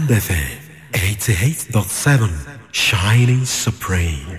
FM 88.7 Shining Supreme.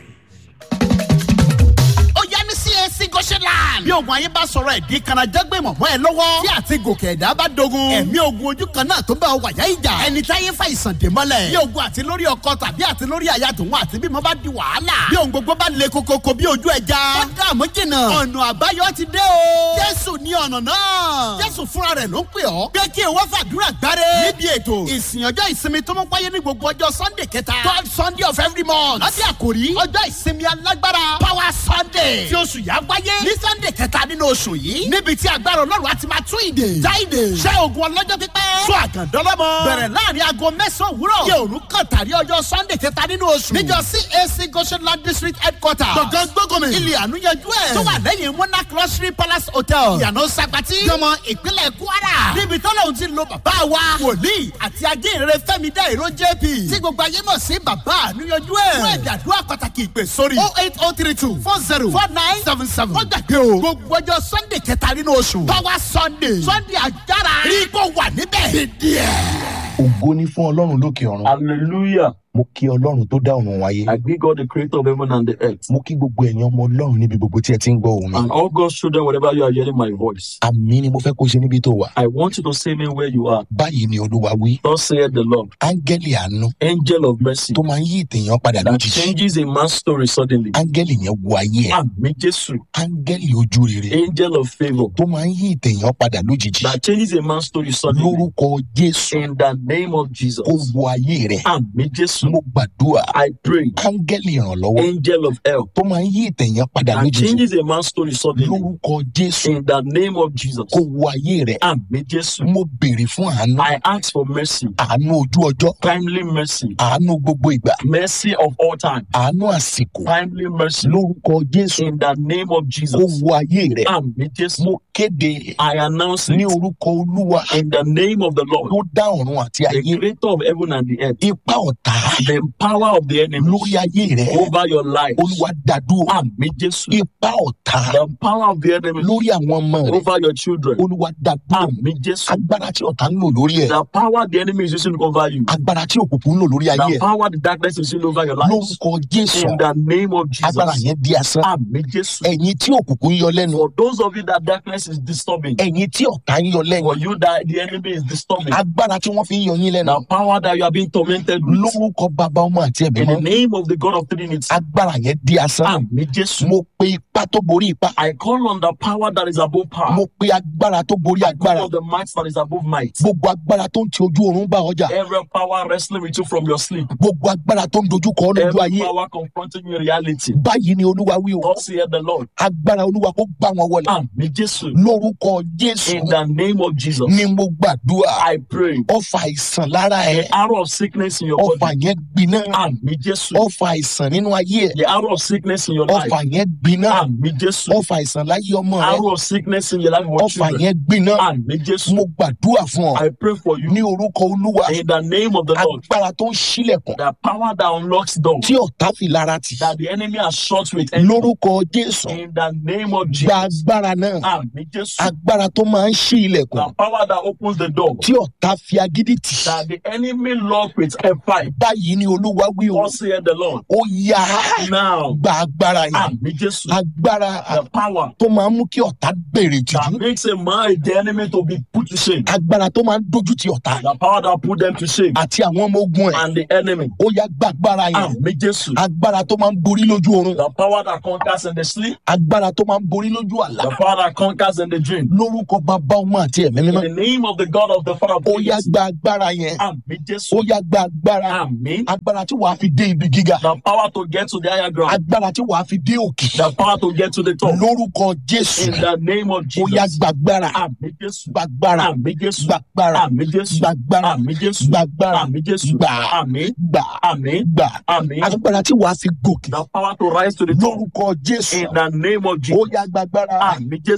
ó yá ní CAC goshenland. bí ogun ayé bá sọ̀rọ̀ ẹ̀dí kanajẹ́gbé mọ̀mọ́ ẹ lọ́wọ́. tí àti gòkè ẹ̀dá bá dogun. ẹ̀mí ogun ojú kan náà tó bá wàyà ìjà. ẹni táyé fa ìsàn dè mọ́lẹ̀. bí ogun àti lórí ọkọ tàbí àti lórí aya tòun àti bímọ bá di wàhálà. bí ohun gbogbo bá le kokoko bí ojú ẹja. ó dààmú jìnnà. ọ̀nà àbáyọ ti dé o. jésù ní ọ̀nà náà. jésù fúnra rẹ̀ ló ń pè ọ́. pé kí ìwọ fàdúrà gbáre. níbi ètò ìsìn ọjọ́ ìsinmi tó mọ́ wáyé ní gbogbo ọjọ́ sunday kẹta. third sunday of every month. láti àkòrí ọjọ́ ìsinmi alágbára power sunday. tí oṣù yà wáyé ní sunday kẹta nínú oṣù yìí. níbi tí agbára ọlọ́run á ti máa tún ìdè. já ìdè. ṣẹ́ ogun ọlọ́jọ́ pípẹ́. sọ àgàndọ́lọ́mọ. bẹ̀rẹ̀ láàrin aago mẹ́sàn-án òwúrọ̀. yẹ òru kan tàrí ọjọ́ sunday kẹta nínú oṣù. níjọ cac goshenland district headquarter. gbọ̀ngàn gbọ́gọ̀mì. ilé ànúyẹjú ẹ̀. tó wà lẹ́yìn monarch luxury palace hotel. ìyànà sagbati. jọmọ ìpínlẹ̀ kwara. níbi tọ́lọ́hún ti lo bàbá wa. wòlíì àti ajínrere fẹ́mi dá ìró jp. tí gbogbo ayé mọ̀ sí bàbá ànúyẹjú ẹ̀. fún ẹ̀dà àdúrà pàtàkì ìpè sórí. oh eight oh three two four zero four nine seven seven. wọ́n gbàgbé o. gbogbo ọjọ́ sunday kẹta nínú oṣù. power sunday. sunday agbára. rí kó wà níbẹ̀. dídí ẹ̀. ògo ni fún ọlọ́run lókè ọ̀run Hallelujah. mo kí ọlọ́run tó dá ọ̀run wáyé I greet God, the creator of heaven and the earth. mo kí gbogbo ẹ̀yin ọmọ ọlọ́run níbi gbogbo tí ẹ ti ń gbọ́ òun mi And all God's children, wherever you are hearing my voice, àmì ni mo fẹ́ kó ṣe níbi tó wà I want you to say me where you are. báyìí ni olúwa wí Thus saith the Lord, áńgẹ́lì àánú angel of mercy, tó máa ń yí ìtẹ̀yàn padà that lójijì changes a man's story suddenly. áńgẹ́lì yẹn wo ayé ẹ̀ Àmì Jésù, áńgẹ́lì ojú rere angel of favor, tó máa ń yí ìtẹ̀yàn padà lójijì that changes a man's story suddenly. lórúkọ jésù In the name of Jesus. kó wo ayé rẹ̀ Àmì Jésù, mo gbàdúrà I pray, áńgẹ́lì ìrànlọ́wọ́ angel of help, tó máa ń yí ìtẹ̀yàn padà that lójijì changes a man's story suddenly. lórúkọ jésù In the name of Jesus. kó wo ayé rẹ̀ Àmì Jésù, mo béèrè fún àánú I ask for mercy, àánú ojú ọjọ́ timely mercy, àánú gbogbo ìgbà mercy of all time, àánú àsìkò timely mercy. lórúkọ jésù In the name of kó Jesus. wo ayé rẹ̀ Àmì Jésù. mo kéde I announce ní it orúkọ olúwa in the name of the Lord, tó dá ọ̀run àti the ayé creator of heaven and the earth, ipa ọ̀tá the power of the enemy lórí ayé rẹ̀ over your life. olúwa dàdúró Àmì Jésù. ipa ọ̀tá The power of the enemy lórí àwọn ọmọ rẹ̀ over your children. olúwa dàdúró Àmì Jésù. agbára tí ọ̀tá ń lò lórí ẹ̀ The power the enemy is using over you. agbára tí òkùnkùn ń lò lórí ayé The ẹ̀ power the darkness is using over your life. lórúkọ jésù In the name of agbára Jesus. yẹn di asán Àmì Jésù. ẹ̀yin tí òkùnkùn ń yọ lẹ́nu For those of you that darkness is disturbing, ẹ̀yin tí ọ̀tá ń yọ lẹ́nu for you that the enemy is disturbing, agbára tí wọ́n fi ń yọ yín lẹ́nu the power that you are being tormented with, lórúkọ bàbá ọmọ àti ẹ̀mí in the mọ́ name of the God of Trinity. agbára yẹn di asán Àmì Jésù. mo pe ipá tó borí ipá I call on the power that is above power. mo pe agbára tó borí I agbára call on the might that is above might. gbogbo agbára tó ń ti ojú oorun bá ọjà Every power wrestling with you from your sleep. gbogbo agbára tó ń dojú kọ ọ́ lójú Every ayé power confronting you in reality. báyìí ni olúwa wí o Thus saith the Lord. agbára olúwa kó gbá wọn wọlé Àmì Jésù. lórúkọ jésù In the name of Jesus. ni mo gbàdúrà I pray. ọfà àìsàn lára ẹ The arrow of sickness in your ọfà body. yẹn gbiná Àmì Jésù. ọfà àìsàn nínú ayé ẹ The arrow of sickness in your life. ọfà yẹn gbiná Àmì Jésù. ọfà àìsàn láyé ọmọ rẹ Arrow of sickness in your life with ọfà children. yẹn gbiná Àmì Jésù. mo gbàdúrà fún ọ I pray for you. ní orúkọ olúwa In the name of the Lord. agbára tó ń ṣílẹ̀kùn The power that unlocks doors. tí ọ̀tá fi lára tì That the enemy has shut with enemy. lórúkọ jésù In the name of gba Jesus. agbára náà Àmì Jésù. agbára tó máa ń ṣí ilẹ̀kùn The power that opens the door. tí ọ̀tá fi agídí tì That the enemy lock with F5. báyìí ni olúwa wí o Thus saith the Lord. ó yá Now. gba agbára yẹn Àmì Jésù. agbára The power tó máa ń mú kí ọ̀tá bèrè that tìjú makes a man the enemy to be put to shame. agbára tó máa ń dojú ti ọ̀tá The power that put them to shame. àti àwọn ọmọ ogun ẹ̀ And the enemy. ó yá gba agbára yẹn Àmì Jésù. agbára tó máa ń borí lójú oorun The power that conquers in the sleep. agbára tó máa ń borí lójú àlá The power that conquers in the dream. lórúkọ bàbá ọmọ àti ẹ̀mí In mímọ́ the name of the God of the Father of ó yá Trinity. gba agbára yẹn Àmì ó Jésù. yá gba agbára Àmì. agbára tí wàá fi dé ibi gíga The power to get to the higher ground. agbára tí wàá fi dé òkè The power to get to the top. lórúkọ jésù In the name of ó yá Jesus. gbàgbára Àmì Jésù. gbàgbára Àmì Jésù. gbàgbára Àmì Jésù. gbàgbára Àmì Jésù. gbàgbára Àmì Jésù. gbà Àmì. gbà Àmì. gbà Àmì. agbára tí wàá fi gòkè The power to rise to the top. lórúkọ jésù In the name of ó Jesus. yá gbàgbára Àmì Jésù. agbára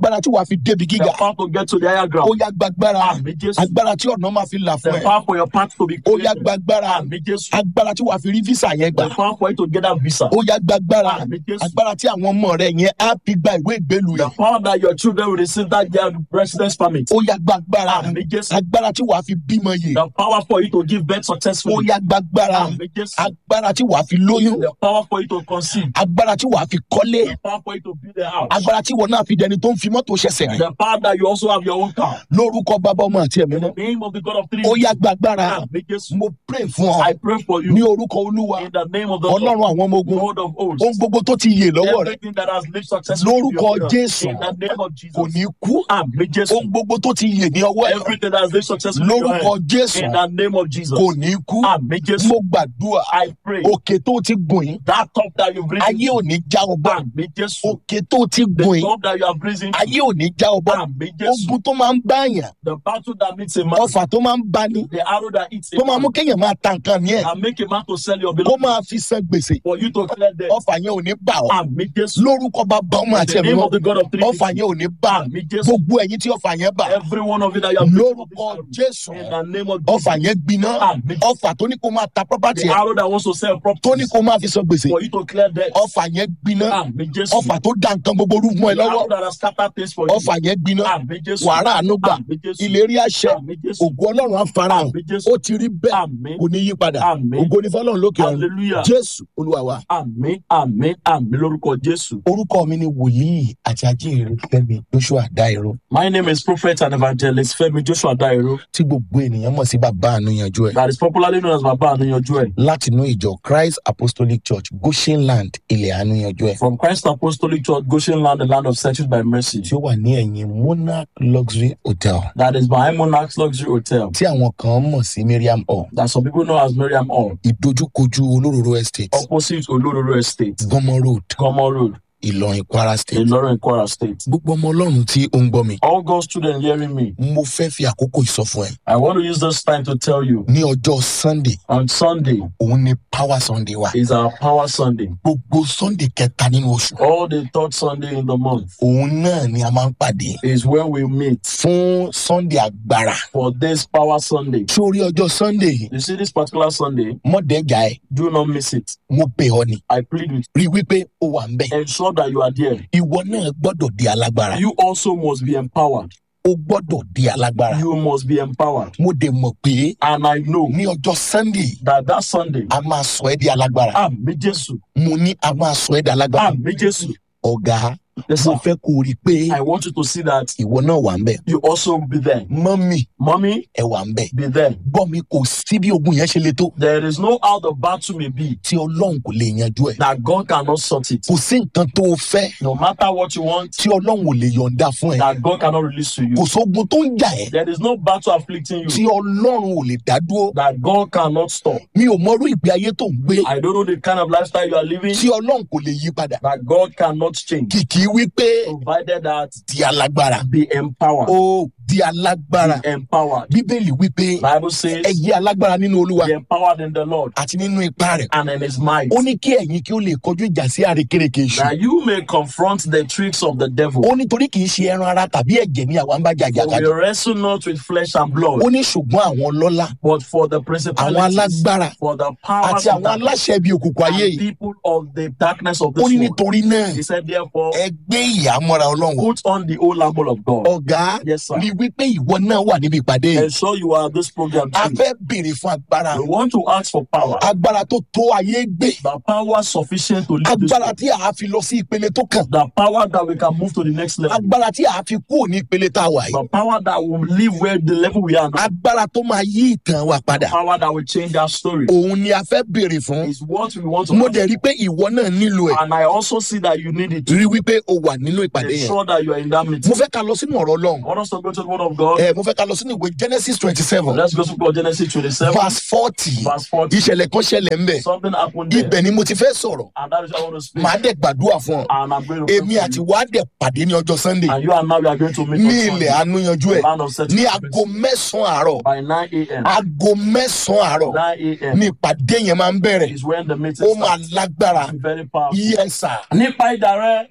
agbára tí wàá fi débi The gíga power to get to the higher ó ground. yá gbàgbára Àmì Jésù. agbára tí ọ̀nà máa fi là fún The ẹ power for your path to be ó yá clear. gbàgbára Àmì Jésù. agbára tí wàá fi rí físà yẹn gbà The power for you to get that visa. ó yá gbàgbára Àmì Jésù. agbára tí àwọn ọmọ rẹ yẹn á fi gba ìwé ìgbélu The yẹn power that your children will receive that their residence permit. ó yá gbàgbára Àmì Jésù. agbára tí wàá fi bímọ yìí The power for you to give birth ó successfully. yá gbàgbára Àmì Jésù. agbára tí wàá fi lóyún The power for you to conceive. agbára tí wàá fi kọ́lé The power for you to build a house. agbára tí wọn náà fi dẹni tó ń fi mọ́tò ṣẹ̀ṣẹ̀ rìn The power that you also have your own car. lórúkọ bàbá ọmọ àti ẹ̀mí In mọ́ the name of the God of three. ó yá gbàgbára Àmì Jésù. mo pray fún ọ I pray for you. ní orúkọ olúwa In the name of the ọlọ́run Lord, àwọn ọmọ ogun Lord of hosts. ohun gbogbo tó ti yè lọ́wọ́ rẹ Everything that has lived successfully. lórúkọ in your jésù In the name of kò Jesus. ní kú Àmì Jésù. ohun gbogbo tó ti yè ní ọwọ́ ẹ Everything that has lived successfully. in your lórúkọ hand. jésù In the name of Jesus. kò ní kú Àmì Jésù. mo gbàdúrà I pray. òkè tó ti gùn yín That top that you've risen. ayé ò ní já ọgbà Àmì Jésù. òkè tó ti The gùn yín top that you have risen. ayé ò ní já ọgbà Àmì Jésù. ogun tó máa ń báyàn The battle that meets a man. ọfà tó máa ń bani The arrow that eats a tó máa mú man. kéèyàn máa ta nǹkan ní ẹ And make a man to sell your kó belongings. máa fi san gbèsè For you to clear debt. ọfà yẹn ò ní bà ọ́ Àmì Jésù. lórúkọ bàbá ọmọ In àti the ẹ̀mí name mọ́ of the God of three. ọfà yẹn ò ní bà Àmì Jésù. gbogbo ẹ̀yin tí ọfà yẹn bà Every one of you that you have lórúkọ jésù In the name of ọfà Jesus. yẹn gbiná Àmì. ọfà tó ní kó máa ta property The ẹ arrow that wants to sell tó ní property. kó máa fi san gbèsè For you to clear debt. ọfà yẹn gbiná Àmì Jésù. ọfà tó dá nǹkan gbogbo rú mọ́ ẹ The lọ́wọ́ arrow that has scattered things for you. ọfà yẹn gbiná Àmì Jésù. wàrà àánú gbà Àmì Jésù. ìlérí àṣẹ Àmì Jésù. ògo ọlọ́run á farahàn Àmì Jésù. ó ti rí bẹ́ẹ̀ Àmì. kò ní yí padà Àmì. ògo ní fọlọ́run lókè ọ̀run Hallelujah. jésù olúwa wa. Àmì àmì àmì lórúkọ Jésù. orúkọ mi ni wòlíì àti ajínrere fẹmi joshua dairo My name is Prophet and Evangelist Femi Joshua Dairo. tí gbogbo ènìyàn mọ̀ sí bàbá ànúyanjú ẹ̀ That is popularly known as Baba Anuyanju ẹ̀. látinú ìjọ christ apostolic church goshen land ilẹ̀ ànúyanjú ẹ̀ From Christ Apostolic Church, Goshen Land, the land of settled by mercy. tí ó wà ní ẹ̀yìn monarch luxury hotel That is behind Monarch's Luxury Hotel. tí àwọn kan mọ̀ sí miriam hall That some people know as Miriam Hall. ìdojúkojú olóróró estate Opposite Olororo Estate, gọmọ road Gomo Road, ìlọrin kwara state Ilorin Kwara State. gbogbo ọmọ ọlọ́run tí ó ń gbọ́ mi All God's children hearing me, mo fẹ́ fi àkókò ìsọfún ẹ I want to use this time to tell you ní ọjọ́ sunday on Sunday òun ni power sunday wa is our Power Sunday. gbogbo sunday kẹta nínú oṣù All the third Sunday in the month òun náà ni a máa ń pàdé is when we meet fún sunday agbára for this Power Sunday. sórí ọjọ́ sunday yìí You see, this particular Sunday, mọ̀dẹ́gà ẹ̀ do not miss it. mo bẹ̀ ọ́ ni I plead with rí i wípé ó wà ń bẹ̀ you. Ensure that you are there. ìwọ náà gbọ́dọ̀ di alágbára You also must be empowered. ó gbọ́dọ̀ di alágbára You must be empowered. mo dẹ̀ mọ̀ pé And I know ní ọjọ́ sunday that that Sunday, a máa sọ ẹ́ di alágbára Àmì Jésù, mo ní a máa sọ ẹ́ di alágbára Àmì Jésù. ọ̀gá Yes, mo sir. fẹ́ kó o rí i pé I want you to see that ìwọ náà wà ń bẹ̀ you also be there. mọ́mì Mommy, ẹ wà ń bẹ̀ be there. gbọ́ mi kò sí bí ogun yẹn ṣe le tó There is no how the battle may be tí ọlọ́run kò lè yanjú ẹ̀ that God cannot sort it. kò sí nǹkan tó o fẹ́ No matter what you want, tí ọlọ́run ò lè yọ̀ǹda fún ẹ that God cannot release to you. kò sógun tó ń jà ẹ́ There is no battle afflicting tí you ọlọ́run ò lè dá dúró that God cannot stop. mi ò mọrú ìgbé ayé tó ń gbé I don't know the kind of lifestyle you are living tí ọlọ́run kò lè yí padà that God cannot change, kìkì wípé provided that di alágbára be empowered. ó di alágbára Be empowered. bíbélì wípé Bible says, ẹ yí alágbára nínú olúwa be empowered in the Lord àti nínú ipá rẹ̀ and in His might, ó ní kí ẹ̀yin kí ó lè kọjú ìjà sí àrékérekè èṣù that you may confront the tricks of the devil. ó nítorí kì í ṣe ẹran ara tàbí ẹ̀jẹ̀ ní àwa ń bá jàjà For we kadì wrestle not with flesh and blood, ó ní ṣùgbọ́n àwọn ọlọ́lá but for the àwọn principalities, alágbára for the powers àti of àwọn darkness, aláṣẹ ibi òkùnkùn ayé and yìí people of the darkness of ó this ní world. nítorí náà He said, therefore, ẹ gbé ìhámọ́ra ọlọ́run wọ̀. put on the whole armor of God. ọ̀gá Yes, sir. rí wípé ìwọ náà wà níbi ìpàdé yìí Ensure you are at this program a too. fẹ́ béèrè fún agbára We want to ask for power. agbára tó tó ayé gbé The power sufficient to lead this agbára world. tí a fi lọ sí ìpele tó kàn The power that we can move to the next level. agbára tí a fi kúrò ní ìpele tá a wà yìí The power that will live where the level we are now. agbára tó máa yí ìtàn wa padà Power that will change our story. òun ni a fẹ́ béèrè fún Is what we want to mo ask. dẹ̀ rí i pé ìwọ náà nílò ẹ̀ And I also see that you need it. rí wípé o wà nínú ìpàdé yẹn Ensure that you are in that meeting. mo fẹ́ ká lọ sínú ọ̀rọ̀ ọlọ́run I want us to go to the word of God. ẹ mo fẹ́ ká lọ sínú ìwé genesis twenty seven Let's go to God, Genesis 27, verse forty verse 40. ìṣẹ̀lẹ̀ kan ṣẹlẹ̀ ń bẹ̀ Something happened there. ibẹ̀ ni mo ti fẹ́ sọ̀rọ̀ And that is what I want to speak. màá dẹ̀ gbàdúrà fún ọ And I'm going to pray èmi for àti you. wàá dẹ̀ pàdé ní ọjọ́ sunday And you and now we are going to meet ní on ilẹ̀ Sunday, ànúyanjú ẹ̀ land of ní settlement. aago mẹ́sàn-án àárọ̀ by 9 a.m. aago mẹ́sàn-án àárọ̀ 9 a.m. ní ìpàdé yẹn máa ń bẹ̀rẹ̀ is when the meeting ó máa starts. lágbára It's very powerful. yẹ́sà Nípa ìdá rẹ, nípa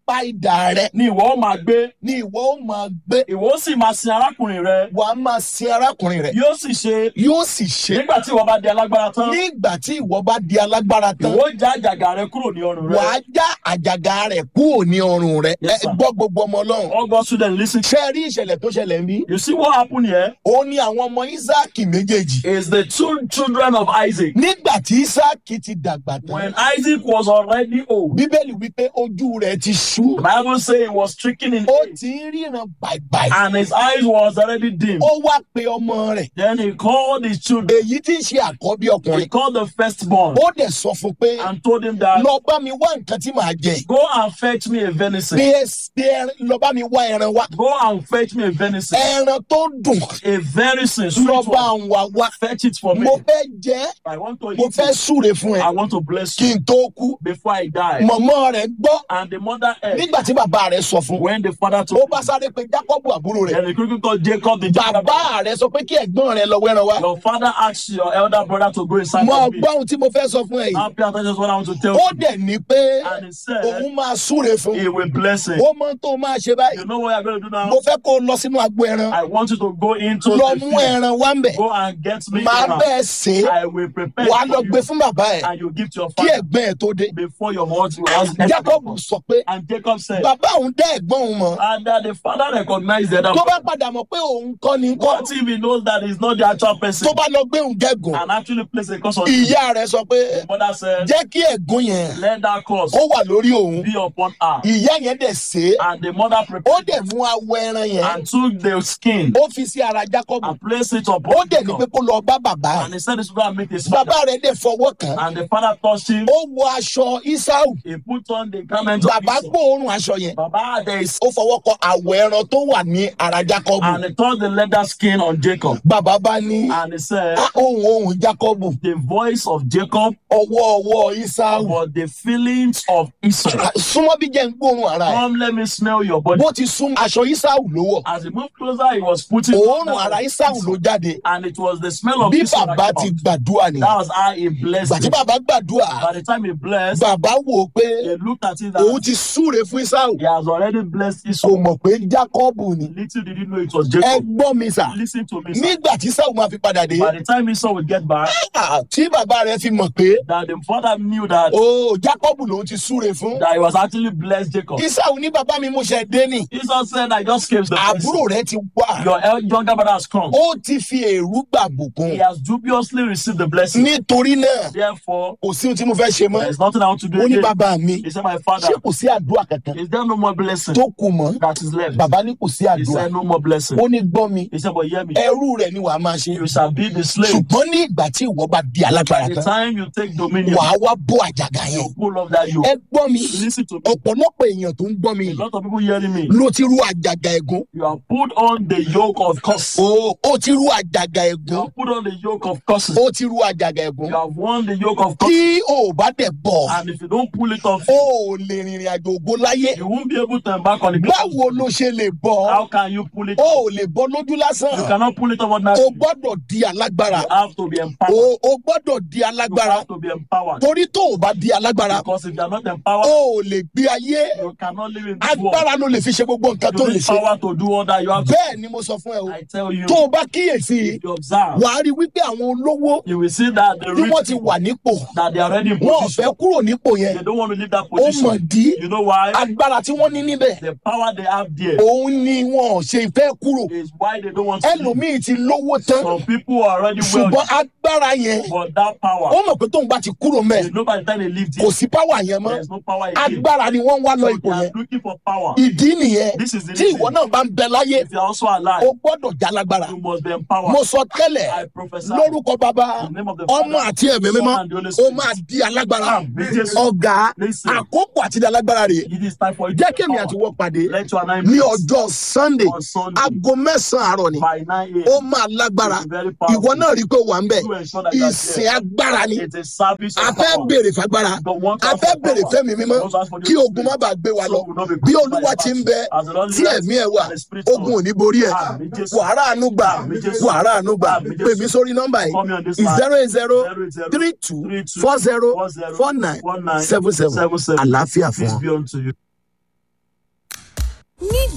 apá idà rẹ ni ìwọ ó máa gbé ni ìwọ ó máa gbé ìwọ ó sì máa sin arákùnrin rẹ wà á máa sin arákùnrin rẹ yóò sì ṣe yóò sì ṣe nígbà tí ìwọ bá di alágbára tán nígbà tí ìwọ bá di alágbára tán ìwọ ó já àjàgà rẹ kúrò ní ọrùn wà á rẹ. já àjàgà rẹ kúrò ní ọrùn rẹ Yes, ẹ sir. gbọ́ gbogbo ọmọ ọlọ́run all God students lis ten. ṣé ẹ rí ìṣẹ̀lẹ̀ tó ṣẹlẹ̀ ń bí you see what happen here ó ní àwọn ọmọ isaac méjèèjì is the two children of Isaac. nígbà tí isaac ti dàgbà when tán Isaac was already old bíbélì wípé ojú rẹ ti ṣú the Bible say he was stricken in ó age ti ń ríran bàìbàì and his eyes was already dim. ó wá pe ọmọ rẹ̀ then he called his children. èyí tí ń ṣe àkọ́bí he ọkùnrin called the firstborn ó dẹ̀ sọ fún pé and told him that lọ bá mi wá nǹkan tí màá jẹ go and fetch me a venison. pé pé ẹran- lọ bá mi wá ẹran wá go and fetch me a venison. ẹran tó dùn a venison sweet lọ bá one. ń wá wá fetch it for me. mo fẹ́ jẹ́ I want to mo eat fẹ́ it. súre fún ẹ I want to bless kí you n tó kú before I die. mọ̀mọ́ rẹ̀ gbọ́ and the mother heard nígbà tí bàbá rẹ̀ sọ fún when the father ó told bá sáré pé jákọ́bù àbúrò rẹ̀ then the quickly called Jacob the younger brother. bàbá rẹ̀ sọ pé kí ẹ̀gbọ́n rẹ̀ lọ wẹ́ran wá Your father asked your elder brother to go inside mo of me. gbọ́ ohun tí mo fẹ́ sọ fún ẹ yìí Now pay attention to what I want to tell ó you. dẹ̀ ní pé And he said òun máa súre fún he will bless him. ó mọ tó máa ṣe báyìí You know what you're going to do now? mo fẹ́ kó o lọ sínú agbo ẹran I want you to go into lọ the mú field. ẹran wá ń bẹ̀ Go and get me máa Aram. bẹ́ẹ̀ sè é I will prepare wàá it lọ for gbé you. fún bàbá ẹ̀ And you give to your kí father ẹ̀gbọ́n ẹ̀ tó dé before your husband. jacob sọ pé And Jacob said, bàbá òun dá ẹ̀gbọ́n òun mọ̀ and that the father recognized the other tó bá person. padà mọ̀ pé òun kọ́ ni kọ́ What if he knows that he's not the actual person tó bá lọ gbé òun gẹ́gùn and actually place a curse on him? ìyá rẹ̀ sọ pé The mother said, jẹ́ kí ẹ̀gún yẹn let that curse kó wà lórí òun be upon her. ìyá yẹn dẹ̀ sè é And the mother ó prepared dẹ̀ mú awọ ẹran yẹn and took the skin ó fi sí ara jacob and placed it ó upon dẹ̀ ní pé Jacob. kó lọ bá bàbá And he said, this will go and meet his bàbá father. rẹ̀ dẹ̀ fọwọ́ kàn án And the father touched him. ó wọ aṣọ isau He put on the garment of bàbá Esau. gbóòórùn aṣọ yẹn Baba, there is, ó fọwọ́ kọ àwọ̀ ẹran tó wà ní ara jacob and he touched the leather skin on Jacob. bàbá bá ní And he said, "Ah, ohùn ohùn jacob the voice of Jacob, ọwọ́ ọwọ́ isau but the feelings of Esau. Ah, súnmọ́ bí jẹ́ ń gbóòórùn ara ẹ̀ Come, let me smell your body. bó ti sún aṣọ isau ló wọ̀ As he moved closer, he was putting on òórùn ara isau ló jáde and it was the smell of bí Esau bàbá that ti came out. gbàdúrà ni That was how he blessed gbàtí him. bàbá gbàdúrà By the time he blessed, bàbá wò ó pé he looked at it òun and ti súre fún isau he has already blessed kò Esau. mọ̀ pé jacob ni Little did he know it was ẹ Jacob. gbọ́ mi sà Listen to me, sir. nígbà tí isau máa fi padà dé By the time Esau would get back, ah, tí bàbá rẹ̀ fi mọ̀ pé that the father knew that, o jacob lòun ti súre fún that he was actually blessed Jacob. isau ní bàbá mi mo ṣe dé ni Esau said, I just came to the àbúrò rẹ̀ ti wá Your el- younger brother has come. ó ti fi èrú gbà bùkún He has dubiously received the blessing. nítorí náà Therefore, kò sí ohun tí mo fẹ́ ṣe mọ́ there is nothing I want to do ó ní again. bàbá mi He said, My father, ṣé kò sí àdúrà kankan is there no more blessing tó kù mọ́ that is left? bàbá ní kò sí He àdúrà said, No more blessing. ó ní gbọ́ mi He said, But hear me, ẹrú rẹ̀ ni wàá máa ṣe you shall be the slave. ṣùgbọ́n ní ìgbà tí ìwọ bá di alágbára By the tán time you take dominion, wàá wá bó àjàgà yẹn you pull off that yoke. ẹ gbọ́ mi Listen to me. ọ̀pọ̀lọpọ̀ èèyàn tó ń gbọ́ mi A lot of people hearing me. ló ti rú àjàgà ẹ̀gún You have put on the yoke of curse. o ó ti rú àjàgà You ẹ̀gún have put on the yoke of curses. ó ti rú àjàgà ẹ̀gún You have worn the yoke of curses. tí o ò bá dẹ̀ bọ̀ And if you don't pull it off, o ò lè rìnrìn àjò ògo láyé you won't be able to embark on the great. báwo ló ṣe lè bọ̀ How can you pull it o off? ò lè bọ́ lójú You lásán cannot pull it off o ordinarily. gbọ́dọ̀ di alágbára You have to be empowered. o o gbọ́dọ̀ di You alágbára have to be empowered. torí tó o bá di alágbára Because if you are not empowered, o ò lè gbé ayé you cannot live in this world. agbára ló lè fi ṣe gbogbo nǹkan tó You lè need ṣe power to do all that you have to bẹ́ẹ̀ ni mo sọ fún ẹ o I tell you, tó o bá kíyèsí if you observe, wàá rí wípé àwọn olówó you will see that the tí wọ́n rich, ti wà nípò that they are already in wọn ò position. fẹ́ kúrò nípò yẹn They don't want to leave that ó mọ̀ position. dí You know why? agbára tí wọ́n ní níbẹ̀ The power they have there òun ni wọn ò ṣe fẹ́ kúrò is why they don't want to leave. ẹlòmíì ti lówó tán Some people are already ṣùgbọ́n wealthy, agbára yẹn but that power, ó mọ̀ pé tóun bá ti kúrò mẹ́ you know by the time they leave kò this, sí páwà yẹn mọ́ there is no power again. agbára ni wọ́n ń wá lọ So ipò they are yẹn looking for power. ìdí nìyẹn This is the tí ìwọ reason. náà bá ń bẹ láyé If you are also alive, o gbọ́dọ̀ já lágbára you must be empowered. mo sọ tẹ́lẹ̀ I prophesy lórúkọ bàbá in the name of the ọmọ Father, àti ẹ̀mí mímọ́ Son, and the Holy ó Spirit. máa di alágbára Àmín Jésù. ọ̀gá Listen. àkókò àti di alágbára rè It is time for you jẹ́ to kémi power. àti wọ́n pàdé Let your nine ní minutes ọjọ́ sunday on Sunday aago mẹ́sàn-án àárọ̀ ni by 9 ó a.m. máa lágbára It's very powerful. ìwọ náà rí i pé ó wà ń bẹ̀ You ensure that you are ìsìn there. agbára ni It's a service a of fẹ́ power. béèrè fagbára But one a time fẹ́ for béèrè power. fẹ́mi mímọ́ Those ask for the kí Holy ogun má Spirit. bàa gbé wa lọ So will not be bí crushed by olúwa the ti ń battle. bẹ As the Lord tí lives ẹ̀mí ẹ̀ wà and the Spirit ogun ò ní borí ẹ̀ Àmín Jésù. wàhálà àánú gbà Àmín Jésù. wàhálà àánú gbà Àmín Jésù. pè mí sórí nọ́mbà Call me on this yìí line. zero eight zero 080 three two 32 four zero 40 four nine 49 seven seven 77. àlàáfíà fún Peace ọ. be unto you.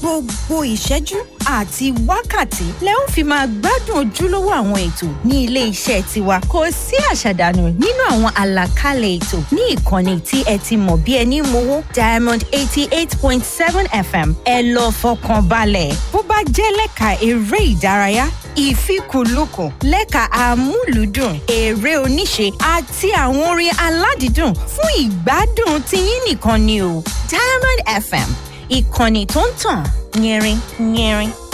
gbogbo ìṣẹ́jú àti wákàtí lẹ ó fi máa gbádùn ojúlówó àwọn ètò ní ilé iṣẹ́ tiwa kò sí àṣàdànù nínú àwọn àlàkalẹ̀ ètò ní ìkànnì tí ẹ ti mọ̀ bí ẹni mowó diamond eighty eight point seven fm ẹ lọ fọkàn balẹ̀ bó bá jẹ́ lẹ́ka eré ìdárayá ìfikùnlukùn lẹ́ka amúlùúdùn eré oníṣe àti àwọn orin aládìídùn fún ìgbádùn tiyín nìkan ni o diamond fm ìkànnì tó ń tàn yẹrin yẹrin.